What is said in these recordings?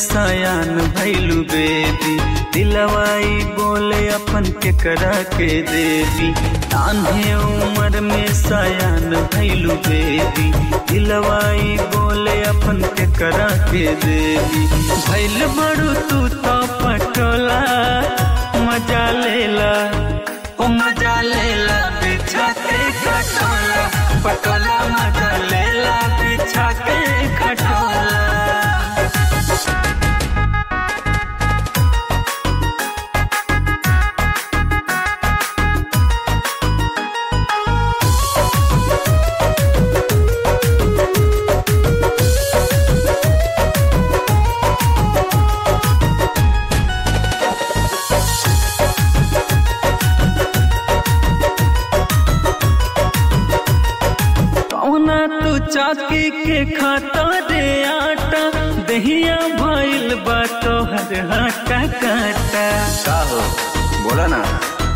सयान भैलू बेबी दिलवाई बोले अपन के करा के देवी नान्हे उम्र में सयान भैलू बेबी दिलवाई बोले अपन के करा के देवी भैल बड़ू तू तो पटोला मजा लेला ओ मजा लेला बिछा के खटोला पटोला मजा लेला बिछा के खटोला कौना तू चाकी के खाता रे आटा दहिया भइल बा तोहर हाटा काटा का हो बोला ना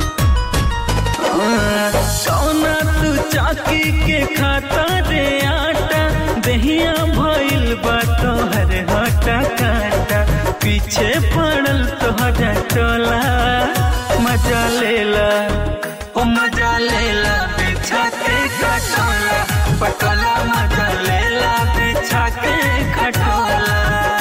कौना तू चाकी के खाता रे आटा दहिया भइल बा तोहर हाटा काटा पीछे पड़ल तोहर टोला मजा लेला ओ मजा लेला बिछा के खटोला पटोला मजा लेला बिछा के खटोला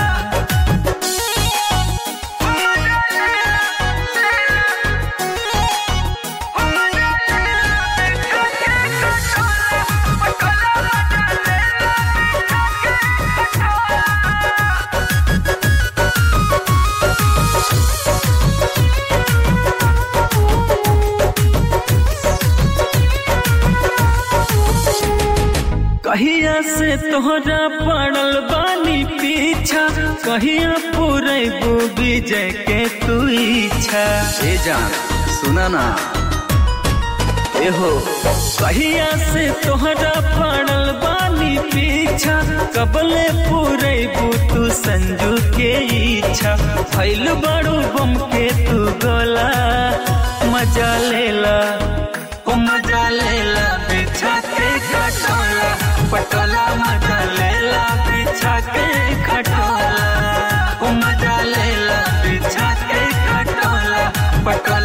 कहिया से तोहरा पड़ल बानी पीछा कहिया पूरे विजय के तू इच्छा ए जान सुना ना ए हो कहिया से तोहरा पड़ल बानी पीछा कबले पूरे तू संजू के इच्छा फैल बड़ू बम के तू गोला मजा लेला ओ मजा लेला बिछा के खटोला पटोला मजा लेला बिछा के खटोला ओ मजा लेला बिछा के खटोला पटोला